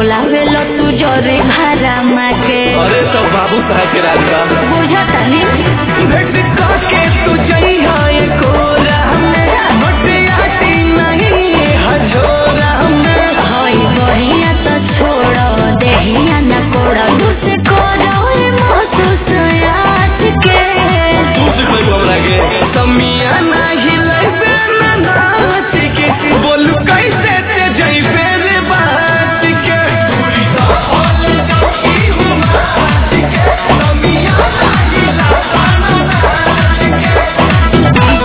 बोलावेलो तू जोरे भारा माके अरे सब बाबू साहब के राज बा बुझतानी भेट के तू जइहा कोरा बटियाटी नहीं हजोरा होई बहिया तो छोड़ देहिया न कोड़ा दूसरे कोड़ा महसूस आज के दूसरे कोई हमरा के समिया नहीं लइबे ना नाच के बोलू कैसे ते जइबे रे बात के पूरी तो बोल जाई हूँ नाच के समिया नहीं लाता ना नाच के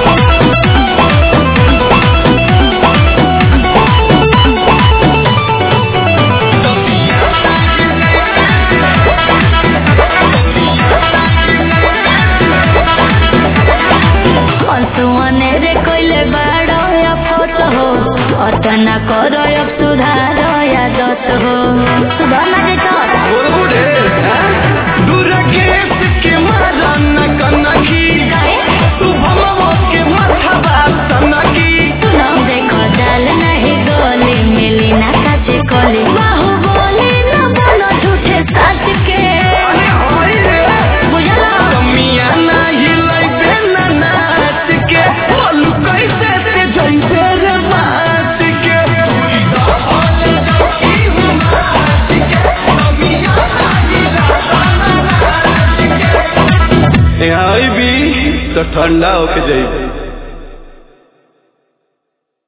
हंसुआने रे कोइले बाड़ो या फोत हो अतना करो अब सुधार या दत हो सुधार ना दे तो बोल बुढ़े दुर्गेश के मारा न कनकी तू भमवा के माथा बात सनकी सुनो देखो डाल नहीं गोली मिली ना काचे कोली बाहु बोली ना बोलो झूठे सच के अरे होई रे बुझला कमिया नाही लइबे ना नाच के बोलू कैसे ते जइबे रे बात के पूरी तो बोल जाई हूँ नाच के कमिया नाही लाता ना नाच के यहाँ भी तो ठंडा होके जाइबे